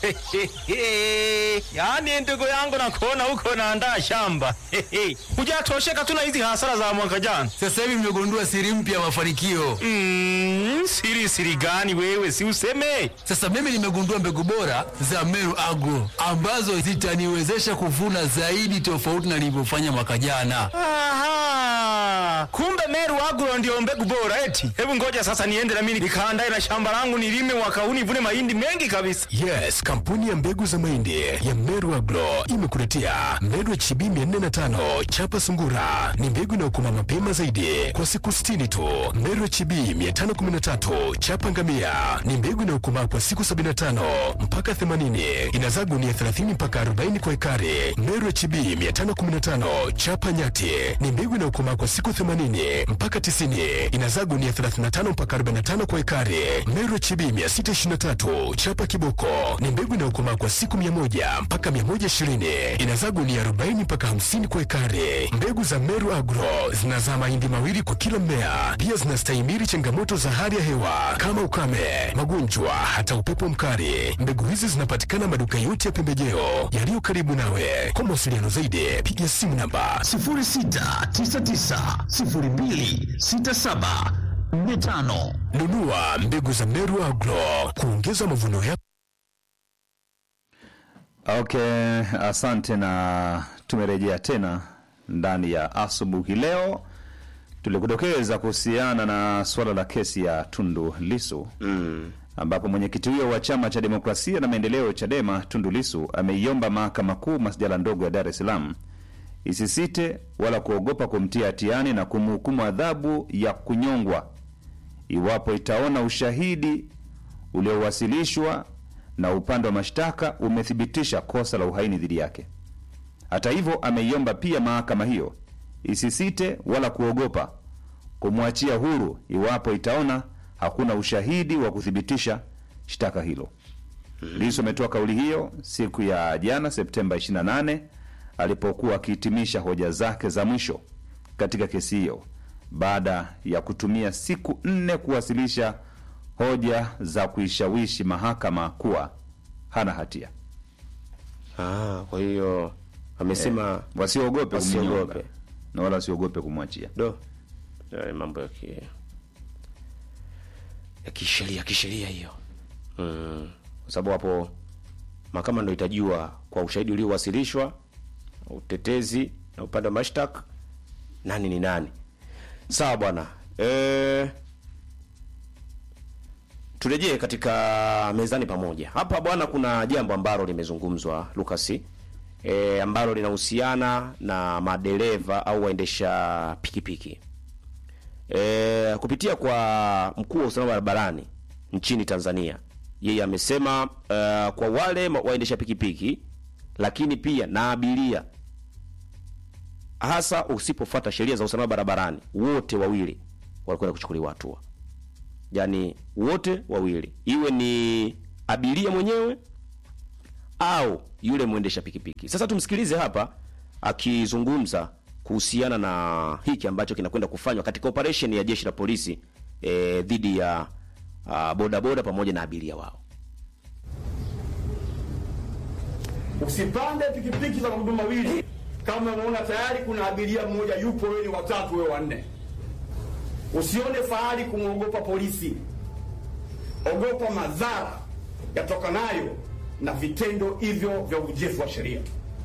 yaani ndugu yangu nakuona huko naandaa shamba hujatosheka tu na hizi hasara za mwaka jana Sasa hivi mmegundua siri mpya ya mafanikio. mm, siri siri gani wewe si useme Sasa mimi nimegundua mbegu bora za Meru Agro ambazo zitaniwezesha kuvuna zaidi tofauti na nilivyofanya mwaka jana. Aha, kumbe Meru Agro ndio mbegu bora eti. Hebu ngoja sasa niende na mimi nikaandae na shamba langu nilime mwaka huu nivune mahindi mengi kabisa. Yes, kampuni ya mbegu za mahindi ya Meru Agro imekuletea Meru HB 405 chapa sungura. Ni mbegu inayokoma mapema zaidi kwa siku 60 tu. Meru HB 513 chapa ngamia ni mbegu inayokomaa kwa siku 75 mpaka 80. Inazaa gunia 30 mpaka 40 kwa ekari. Meru HB 515 chapa nyati ni mbegu inayokomaa kwa siku 80 mpaka 90. Inazaa gunia 35 mpaka 45 kwa ekari. Meru HB 623 chapa kiboko ni mbegu inayokomaa kwa siku 100 mpaka 120. Inazaa gunia 40 mpaka 50 kwa ekari. Mbegu za Meru Agro zinazaa mahindi mawili kwa kila mmea. Pia zinastahimili changamoto za hali ya hewa kama ukame, magonjwa, hata upepo mkali. Mbegu hizi zinapatikana maduka yote ya pembejeo yaliyo karibu nawe. Kwa mawasiliano zaidi, piga simu namba 0699026745. nunua mbegu za Meru Agro kuongeza mavuno yako. Okay, asante na tumerejea tena ndani ya asubuhi leo. Tulikudokeza kuhusiana na suala la kesi ya Tundu Lisu mm. ambapo mwenyekiti huyo wa chama cha demokrasia na maendeleo Chadema Tundu Lisu ameiomba mahakama kuu masjala ndogo ya Dar es Salaam isisite wala kuogopa kumtia hatiani na kumhukumu adhabu ya kunyongwa iwapo itaona ushahidi uliowasilishwa na upande wa mashtaka umethibitisha kosa la uhaini dhidi yake. Hata hivyo, ameiomba pia mahakama hiyo isisite wala kuogopa kumwachia huru iwapo itaona hakuna ushahidi wa kuthibitisha shtaka hilo. Lissu ametoa kauli hiyo siku ya jana Septemba 28 alipokuwa akihitimisha hoja zake za mwisho katika kesi hiyo baada ya kutumia siku nne kuwasilisha hoja za kuishawishi mahakama kuwa hana hatia. Ah, kwa hiyo amesema Wasiogope Wasiogope. kumnyonga na wala wasiogope kumwachia. do Eh, mambo ya ki ya kisheria kisheria hiyo mm. kwa sababu hapo mahakama ndo itajua kwa ushahidi uliowasilishwa utetezi na upande wa mashtaka nani ni nani sawa bwana e, turejee katika mezani pamoja hapa bwana kuna jambo ambalo limezungumzwa lukasi e, ambalo linahusiana na madereva au waendesha pikipiki e, kupitia kwa mkuu wa usalama barabarani nchini Tanzania, yeye amesema uh, kwa wale ma- waendesha pikipiki lakini pia na abiria, hasa usipofuata sheria za usalama barabarani, wote wawili walikwenda kuchukuliwa hatua, yaani wote wawili, iwe ni abiria mwenyewe au yule mwendesha pikipiki. Sasa tumsikilize hapa akizungumza kuhusiana na hiki ambacho kinakwenda kufanywa katika operation ya jeshi la polisi eh, dhidi ya uh, bodaboda pamoja na abiria wao. Usipande pikipiki za magurudumu mawili kama unaona tayari kuna abiria mmoja yupo, wewe ni watatu, wewe wanne. Usione fahari kumwogopa polisi, ogopa madhara yatokanayo na vitendo hivyo vya ujefu wa sheria.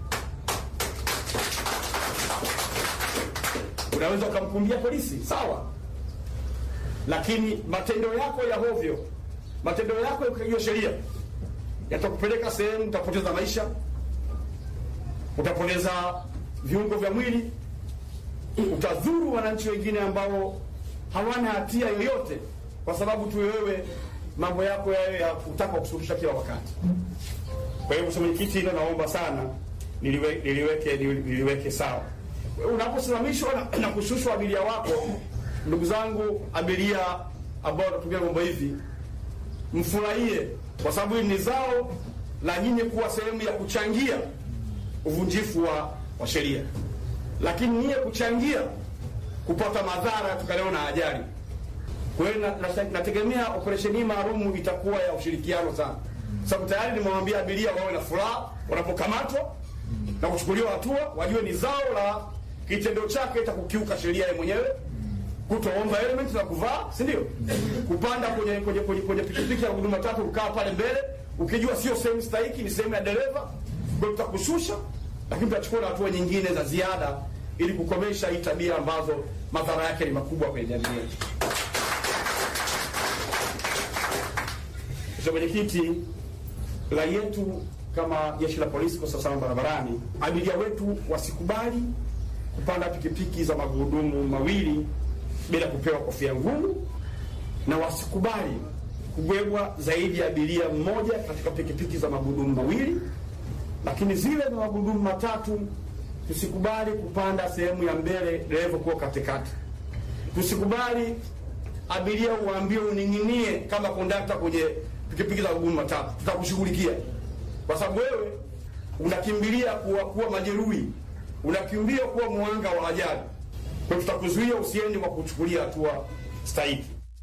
Unaweza ukamkumbia polisi, sawa, lakini matendo yako ya hovyo, matendo yako ya kukiuka sheria yatakupeleka sehemu, utapoteza maisha, utapoteza viungo vya mwili, utadhuru wananchi wengine ambao hawana hatia yoyote, kwa sababu tu wewe mambo yako yayo ya kutaka kusuluhisha kila wakati. Kwa hiyo Mheshimiwa Mwenyekiti, hilo naomba sana niliwe, niliweke, niliweke sawa. Unaposimamishwa na, na kushushwa abiria wako, ndugu zangu abiria ambao wanatumia vyombo hivi, mfurahie kwa sababu hili ni zao la nyinyi kuwa sehemu ya kuchangia uvunjifu wa, wa sheria, lakini nyie kuchangia kupata madhara yatokanayo na ajali. Kwa hiyo na- na- nategemea operesheni hii maalumu itakuwa ya ushirikiano sana, sababu tayari nimewambia abiria wawe na furaha wanapokamatwa na kuchukuliwa hatua, wajue ni zao la kitendo chake cha kukiuka sheria yeye mwenyewe, kutoomba helmet na kuvaa, si ndio? Kupanda kwenye kwenye kwenye, kwenye pikipiki ya huduma tatu, kukaa pale mbele ukijua sio sehemu stahiki, ni sehemu ya dereva, kwa hiyo tutakushusha, lakini tutachukua na hatua nyingine za ziada ili kukomesha hii tabia ambazo madhara yake ni makubwa kwenye jamii yetu. Mheshimiwa Mwenyekiti, rai yetu kama jeshi la polisi kwa usalama barabarani, abiria wetu wasikubali kupanda pikipiki za magurudumu mawili bila kupewa kofia ngumu, na wasikubali kubebwa zaidi ya abiria mmoja katika pikipiki za magurudumu mawili, lakini zile za magurudumu matatu tusikubali kupanda sehemu ya mbele, dereva kuwa katikati. Tusikubali abiria uambie uning'inie kama kondakta kwenye pikipiki za magurudumu matatu, tutakushughulikia kwa sababu wewe unakimbilia kuwa, kuwa majeruhi, unakimbia kuwa mwanga wa ajali. Kwa hiyo tutakuzuia usiende kwa kuchukulia hatua stahiki.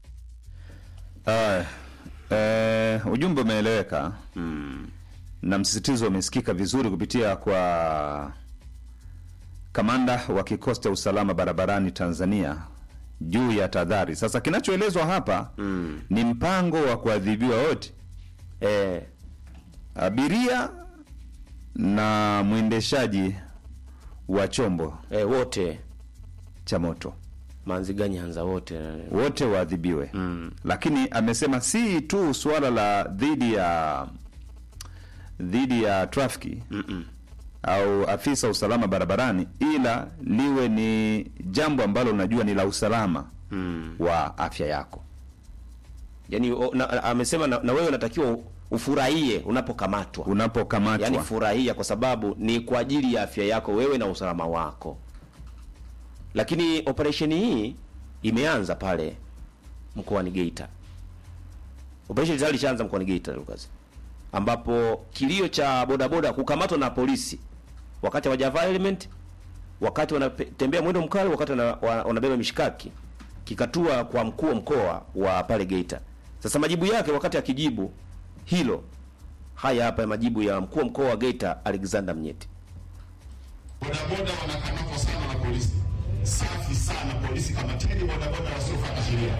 Aya, eh, ujumbe umeeleweka na msisitizo umesikika vizuri kupitia kwa kamanda wa kikosi cha usalama barabarani Tanzania juu ya tahadhari. Sasa kinachoelezwa hapa ni mpango wa kuadhibiwa wote, eh, abiria na mwendeshaji wa chombo eh, wote cha moto Manziga Nyanza wote wote waadhibiwe lakini amesema si tu suala la dhidi ya dhidi ya trafiki au afisa usalama barabarani ila liwe ni jambo ambalo unajua ni la usalama wa afya yako yani, o, na, amesema na, na wewe unatakiwa ufurahie unapokamatwa unapokamatwa yani furahia kwa sababu ni kwa ajili ya afya yako wewe na usalama wako lakini operesheni hii imeanza pale mkoani Geita operesheni tayari ishaanza mkoani Geita Lucas ambapo kilio cha bodaboda kukamatwa na polisi wakati hawajavaa helmet wakati wanatembea mwendo mkali wakati wana- wa- wanabeba mishikaki kikatua kwa mkuu wa mkoa wa pale Geita sasa majibu yake wakati akijibu hilo haya hapa ya majibu ya mkuu wa mkoa wa Geita Alexander Mnyeti bodaboda wanakamatwa sana na polisi. Safi sana polisi, kamateni bodaboda wasiofuata sheria.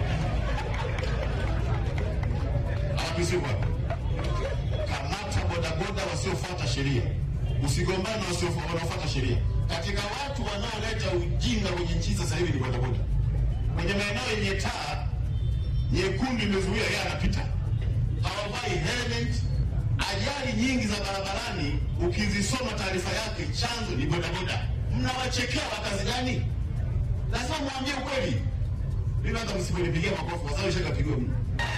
Awapisiwa, kamata bodaboda wasiofuata sheria, usigombane na wasio- wanaofuata sheria. Katika watu wanaoleta ujinga kwenye nchi sasa hivi ni bodaboda. Kwenye maeneo yenye taa nyekundu imezuia, yeye anapita, hawavai helmet. Ajali nyingi za barabarani ukizisoma taarifa yake, chanzo ni bodaboda. Mnawachekea wa kazi gani? Lazima mwambie ukweli. Mimi hata msiponipigia makofi kwa sababu ishakapigwa mimi.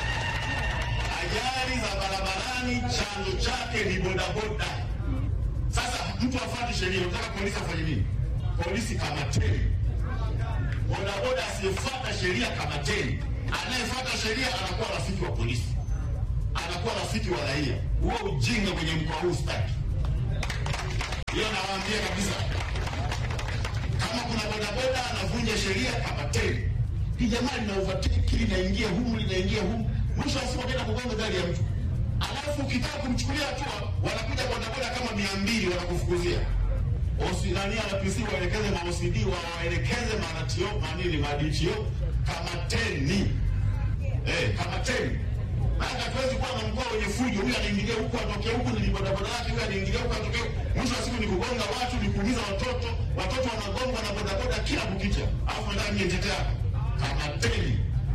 Ajali za barabarani chanzo chake ni bodaboda. Sasa mtu afuate sheria, unataka polisi afanye nini? Polisi kamateni bodaboda asiyefuata sheria kamateni. Anayefuata sheria anakuwa rafiki wa polisi, anakuwa rafiki wa raia. Huo ujinga kwenye mkoa huu staki. Hiyo nawaambia kabisa, kama kuna bodaboda anavunja sheria kamateni. Hii jamaa lina overtake linaingia humu linaingia humu, mwisho wa siku ataenda kugonga gari ya mtu, alafu ukitaka kumchukulia hatua wanakuja bodaboda kama mia mbili wanakufukuzia Osi nani RPC waelekeze ma OCD wa waelekeze manatio manini maditio kamateni. Eh, kamateni. Maana hatuwezi kuwa na mkoa wenye fujo, huyu anaingilia huku atokee huku ni bodaboda yake, huyu anaingilia huku atokee huku. Mwisho wa siku ni kugonga watu, ni kuumiza watoto, watoto wanagongwa na bodaboda kila kukicha. Alafu nataka niyetetea. Kamateni.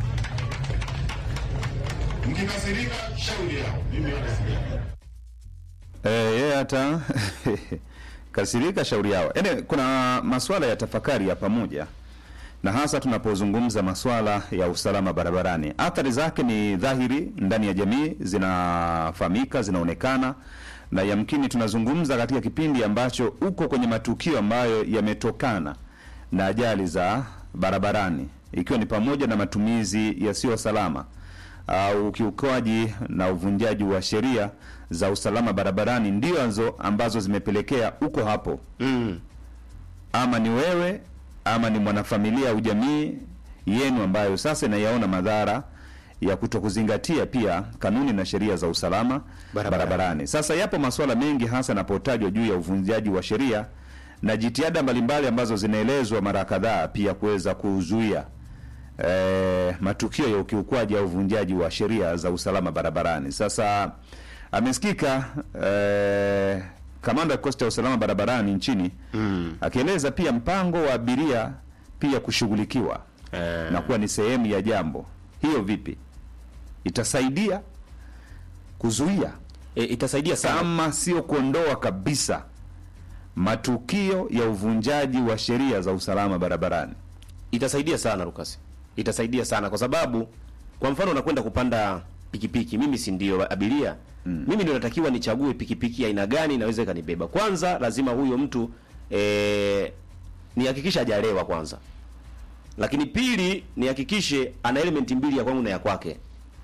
Mkikasirika shauri yao. Mimi wala sijali. Eh, yeye hata kasirika shauri yao. Yaani kuna masuala ya tafakari ya pamoja na hasa tunapozungumza masuala ya usalama barabarani. Athari zake ni dhahiri ndani ya jamii, zinafahamika, zinaonekana na yamkini tunazungumza katika kipindi ambacho uko kwenye matukio ambayo yametokana na ajali za barabarani, ikiwa ni pamoja na matumizi yasiyo salama au ukiukaji na uvunjaji wa sheria za usalama barabarani, ndio anzo ambazo zimepelekea uko hapo ama ni wewe ama ni mwanafamilia au jamii yenu ambayo sasa inayaona madhara ya kutokuzingatia pia kanuni na sheria za usalama Barabarani. barabarani. Sasa yapo masuala mengi hasa yanapotajwa juu ya uvunjaji wa sheria na jitihada mbalimbali ambazo zinaelezwa mara kadhaa pia kuweza kuzuia eh, matukio ya ukiukwaji au uvunjaji wa sheria za usalama barabarani. Sasa amesikika eh, kamanda wa kikosi cha usalama barabarani nchini mm. akieleza pia mpango wa abiria pia kushughulikiwa Eh. na kuwa ni sehemu ya jambo hiyo. Vipi itasaidia kuzuia E, itasaidia sana kama sio kuondoa kabisa matukio ya uvunjaji wa sheria za usalama barabarani? itasaidia sana Lucas, itasaidia sana kwa sababu, kwa mfano unakwenda kupanda pikipiki, mimi si ndio abiria mm. mimi ndio natakiwa nichague pikipiki ya aina gani inaweza ikanibeba. Kwanza lazima huyo mtu eh, nihakikishe hajalewa kwanza, lakini pili nihakikishe ana elementi mbili ya kwangu na ya kwake,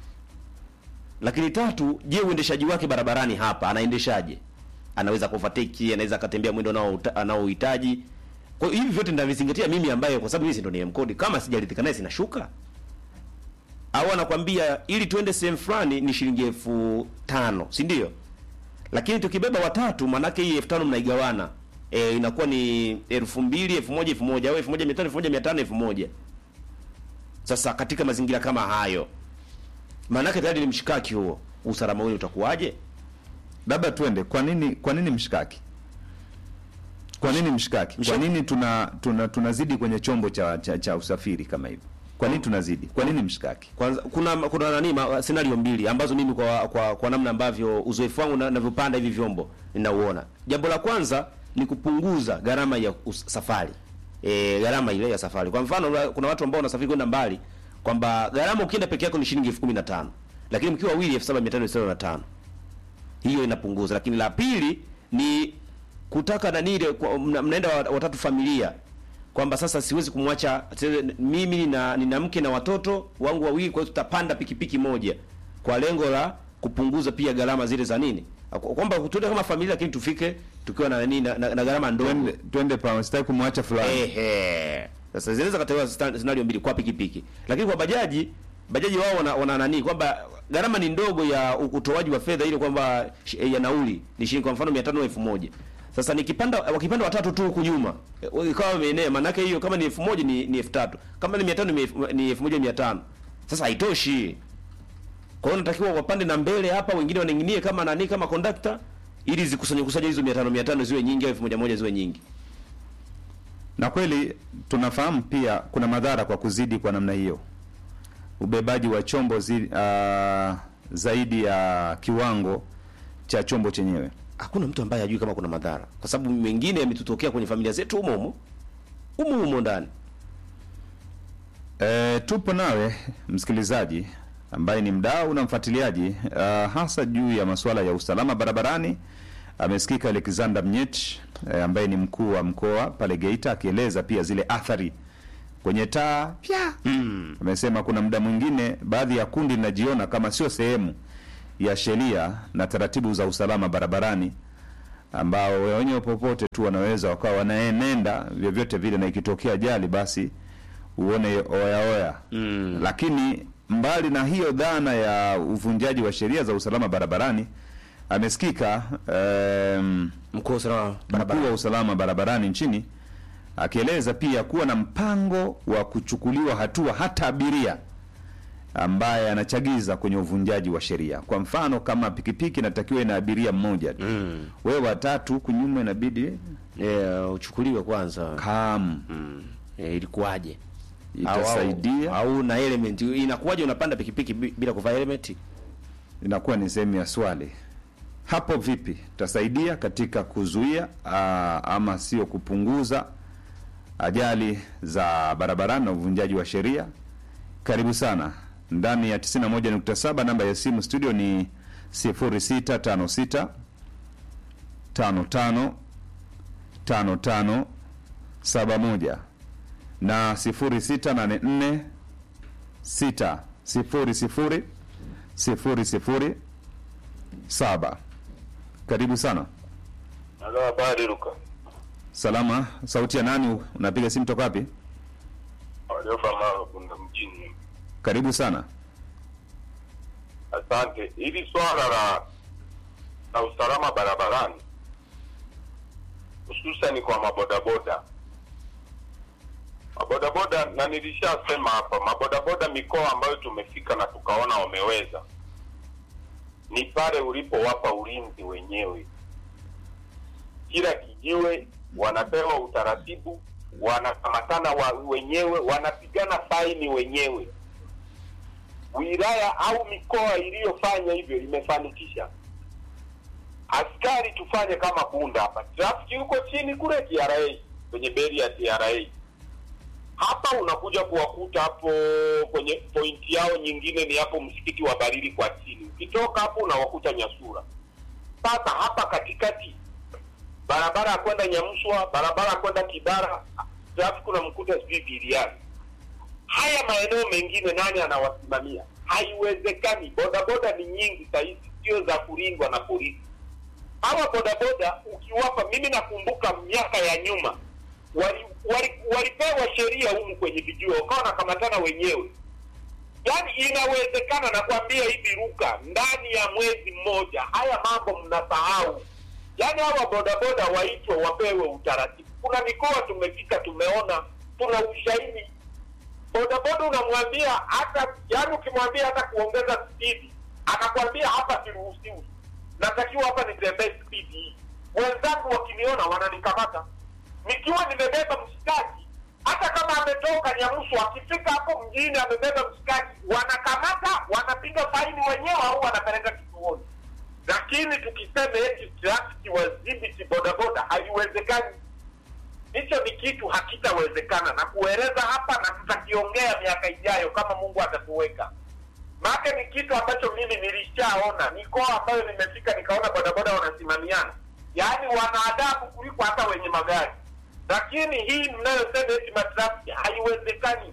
lakini tatu, je, uendeshaji wake barabarani hapa anaendeshaje? Anaweza kufatiki, anaweza akatembea mwendo anao- anaohitaji. Kwa hiyo hivi vyote nitavizingatia mimi, ambaye kwa sababu mimi si ndo ni mkodi, kama sijaridhika naye sinashuka. Au anakwambia ili tuende sehemu fulani ni shilingi elfu tano si ndio? Lakini tukibeba watatu, manake hii elfu tano mnaigawana e, inakuwa ni elfu mbili elfu moja elfu moja au elfu moja mia tano elfu moja mia tano elfu moja Sasa katika mazingira kama hayo, maanake tayari ni mshikaki huo, usalama wenu utakuwaje? Labda tuende, kwa nini kwa nini mshikaki? Kwa nini mshikaki? Kwa Mshikaki- nini tuna tuna tunazidi kwenye chombo cha, cha, cha usafiri kama hivyo? Kwa nini tunazidi? Kwa nini mshikaki? Kwanza kuna kuna nani ma, scenario mbili ambazo mimi kwa kwa, kwa namna ambavyo uzoefu wangu na- navyopanda hivi vyombo ninauona. Jambo la kwanza ni kupunguza gharama ya us, safari. E, gharama ile ya safari. Kwa mfano una- kuna watu ambao wanasafiri kwenda mbali kwamba gharama ukienda peke yako ni shilingi elfu kumi na tano lakini mkiwa wawili elfu saba mia tano sitini na tano hiyo inapunguza. Lakini la pili ni kutaka nani ile kwa- mna- mnaenda wa- watatu familia kwamba sasa siwezi kumwacha siwezi- mimi nina, nina mke na watoto wangu wawili, kwa hiyo tutapanda pikipiki moja kwa lengo la kupunguza pia gharama zile za nini, Kwa- kwamba tuende kama familia, lakini tufike tukiwa na nini na, na, na gharama ndogo. Twende twende pa sitaki kumwacha fulani. Ehe. Sasa zinaweza katewa scenario mbili kwa pikipiki. Lakini kwa bajaji, bajaji wao wana, wana nani kwamba gharama ni ndogo ya u- utoaji wa fedha ile kwamba shi- ya nauli ni shilingi kwa mfano 500 elfu moja. Sasa nikipanda wakipanda watatu tu huku nyuma eh, ikawa wameenea, maana yake hiyo kama ni elfu moja ni ni elfu tatu kama ni 500 ni elfu- ni elfu moja mia tano Sasa haitoshi. Kwa hiyo natakiwa wapande na mbele hapa, wengine waning'inie kama nani kama conductor ili zikusanye kusanye hizo 500 500 ziwe nyingi au 1000 ziwe nyingi. Na kweli tunafahamu pia kuna madhara kwa kuzidi kwa namna hiyo, ubebaji wa chombo zi, uh, zaidi ya kiwango cha chombo chenyewe. hakuna mtu ambaye hajui kama kuna madhara, kwa sababu mengine yametutokea kwenye familia zetu humo humo humo humo ndani. E, tupo nawe msikilizaji ambaye ni mdau na mfuatiliaji uh, hasa juu ya masuala ya usalama barabarani. Amesikika Alexander Mnyech e, ambaye ni mkuu wa mkoa pale Geita akieleza pia zile athari kwenye taa pia amesema kuna muda mwingine baadhi ya kundi linajiona kama sio sehemu ya sheria na taratibu za usalama barabarani ambao wenyewe popote tu wanaweza wakawa wanaenenda vyovyote vile, na ikitokea ajali basi uone oya oya mm. Lakini mbali na hiyo dhana ya uvunjaji wa sheria za usalama barabarani, amesikika um, Mkuu wa usalama mkuu wa usalama barabarani nchini akieleza pia kuwa na mpango wa kuchukuliwa hatua hata abiria ambaye anachagiza kwenye uvunjaji wa sheria. Kwa mfano, kama pikipiki inatakiwa ina abiria mmoja tu mm. wewe watatu huku nyuma inabidi yeah, uchukuliwe kwanza kam mm. yeah, ilikuwaje? itasaidia, au, au na element inakuwaje? Unapanda pikipiki bi- bila kuvaa helmet? inakuwa ni sehemu ya swali hapo. Vipi itasaidia katika kuzuia aa, ama sio kupunguza ajali za barabarani na uvunjaji wa sheria? Karibu sana ndani ya 91.7. Namba ya simu studio ni 0656 55 55 71 na 0684 6 00 sifuri sifuri saba. Karibu sana. Halo, habari Luka. Salama. Sauti ya nani? Unapiga simu toka wapi? Waliofa maro kuna mjini. Karibu sana. Asante. Hili swala la la usalama barabarani hususani kwa mabodaboda mabodaboda, na nilishasema hapa, mabodaboda mikoa ambayo tumefika na tukaona wameweza ni pale ulipowapa ulinzi wenyewe. Kila kijiwe wanapewa utaratibu, wanakamatana wa wenyewe, wanapigana faini wenyewe. Wilaya au mikoa iliyofanya hivyo imefanikisha. Askari tufanye kama Bunda hapa, trafiki huko chini kule TRA, kwenye beri ya TRA. Hapa unakuja kuwakuta hapo kwenye pointi yao nyingine ni hapo msikiti wa Barili kwa chini. Ukitoka hapo unawakuta Nyasura. Sasa hapa katikati barabara ya kwenda Nyamswa, barabara ya kwenda Kibara, trafiki unamkuta sijui Biliani. Haya maeneo mengine nani anawasimamia? Haiwezekani. Bodaboda ni nyingi sahizi, sio za kulindwa na polisi. Hawa bodaboda ukiwapa, mimi nakumbuka miaka ya nyuma wali, wali, walipewa sheria humu kwenye vijua wakawa wanakamatana wenyewe. Yaani inawezekana, nakwambia hivi Luka, ndani ya mwezi mmoja haya mambo mnasahau. Yaani hawa bodaboda waitwe wapewe utaratibu. Kuna mikoa tumefika, tumeona, tuna ushahidi. Bodaboda unamwambia hata, yaani ukimwambia hata kuongeza spidi, anakwambia hapa siruhusiwi, natakiwa hapa nitembee spidi hii. Wenzangu wakiniona wananikamata nikiwa nimebeba mshikaji, hata kama ametoka Nyamusu, akifika hapo mjini amebeba mshikaji, wanakamata, wanapiga faini wenyewe au wanapeleka kituoni. Lakini tukisema eti trafiki wadhibiti bodaboda, haiwezekani. Hicho ni kitu hakitawezekana, na kueleza hapa na tutakiongea miaka ijayo kama Mungu atatuweka. Maana ni kitu ambacho mimi nilishaona mikoa ambayo nimefika, nikaona bodaboda wanasimamiana, yaani wana adabu kuliko hata wenye magari lakini hii mnayosema eti matrafiki haiwezekani.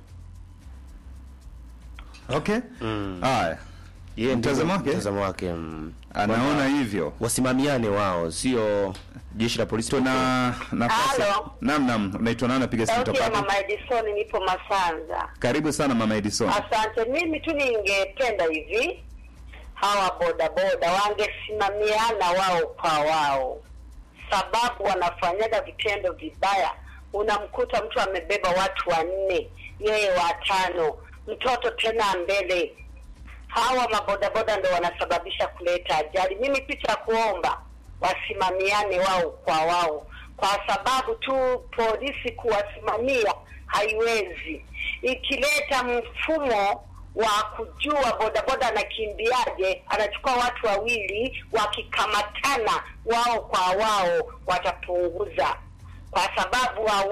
Okay. Haya. Yeye ndio Mtazamo wake? mtazamo wake mm, Anaona hivyo. wasimamiane wao, sio jeshi la polisi. Tuna nafasi. Halo. Naam, naam. Unaitwa nani? Napiga simu Sauti toka ya wapi? Mama Edison, nipo Masanza. Karibu sana Mama Edison. Asante. Mimi tu ningependa hivi, hawa bodaboda wangesimamiana wao kwa wao, sababu wanafanyaga vitendo vibaya. Unamkuta mtu amebeba watu wanne, yeye watano, mtoto tena mbele. Hawa mabodaboda ndo wanasababisha kuleta ajali. Mimi picha ya kuomba wasimamiane wao kwa wao, kwa sababu tu polisi kuwasimamia haiwezi. Ikileta mfumo wa kujua bodaboda anakimbiaje, anachukua watu wawili, wakikamatana wao kwa wao watapunguza, kwa sababu hawa